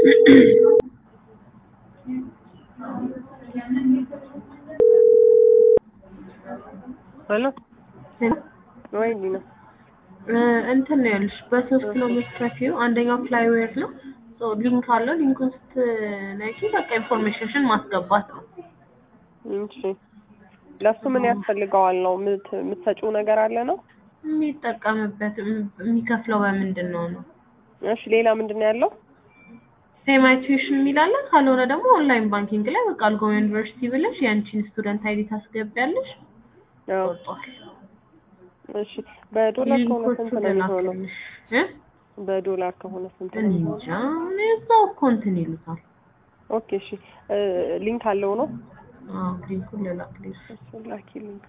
ሄሎ ወይ ዲና እንትን ነው ያልሽ በሶስት ነው የምትከፊው። አንደኛው ፍላይዌር ነው ሶ ሊንክ አለው። ሊንኩን ስትነኪ በቃ ኢንፎርሜሽንሽን ማስገባት ነው። እሺ ለሱ ምን ያስፈልገዋል ነው የምት- የምትሰጪው ነገር አለ ነው? የሚጠቀምበት የሚከፍለው በምንድን ነው ነው እሺ ሌላ ምንድን ነው ያለው? ፔማይ ቲዩሽን የሚላለ ካልሆነ ደግሞ ኦንላይን ባንኪንግ ላይ በቃ አልጎ ዩኒቨርሲቲ ብለሽ የአንቺን ስቱደንት አይዲ ታስገቢያለሽ። አዎ ወጥቷል። እሺ በዶላር ከሆነ ሊንኮቹ ስንት ነው የሚሆነው? ልላክልሽ እ በዶላር ከሆነ ስንት ነው እኔ የሚሆነው? እንጃ እኔ እዛው እኮ እንትን ይሉታል። ኦኬ እሺ እ ሊንክ አለው ነው? አዎ ሊንኩን ልላክልሽ። እሱ ላኪ ሊንክ